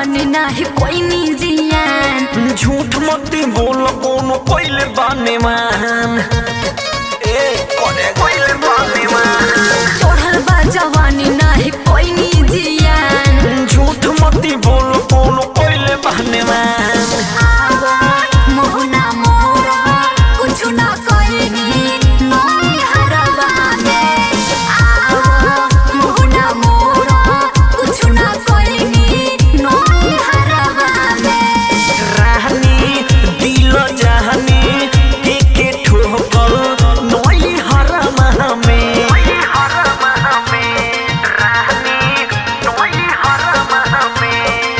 जवानी नाही कोई नी जियान झूठ मती बोल कोनो कोइले बाने मान ए कोने कोइले बाने मान चढ़ल बा जवानी नाही कोई नी जियान झूठ मती बोल कोनो कोइले बाने मान मोहना मोरा कुछ ना कोई नी नई हरवा में आवा मोहना मोरा कुछ ना कोई नी नई हरवा में राहनी दिल जहानी के के ठोकल नई हरमा में नई हरमा में राहनी नई हरमा में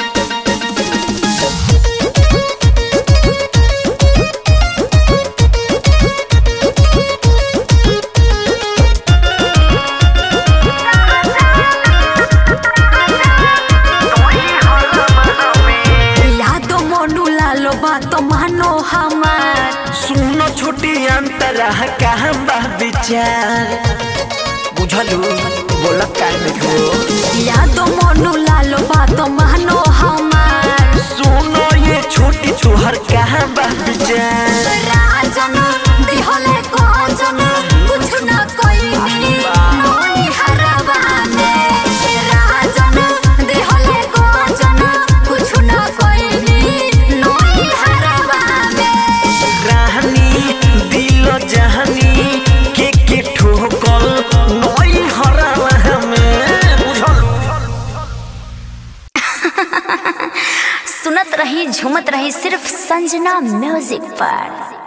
याद मोनू लालो बात मानो हमार सुनो छोटी अंतरा कहाँ बा विचार बुझलू बोला काहे हो याद मोनू लालो बात मानो हमार सुनो ये छोटी तुहर कहाँ बा विचार राजन दिहले कोजन कुछ न कोई नी नई हरवा में राजन दिहले कोजन कुछ न कोई नी नई हरवा में राहनी दिल जहानी के के ठोकल नई हरावा में बुझलू सुनत रही झूमत रही सिर्फ संजना म्यूजिक पर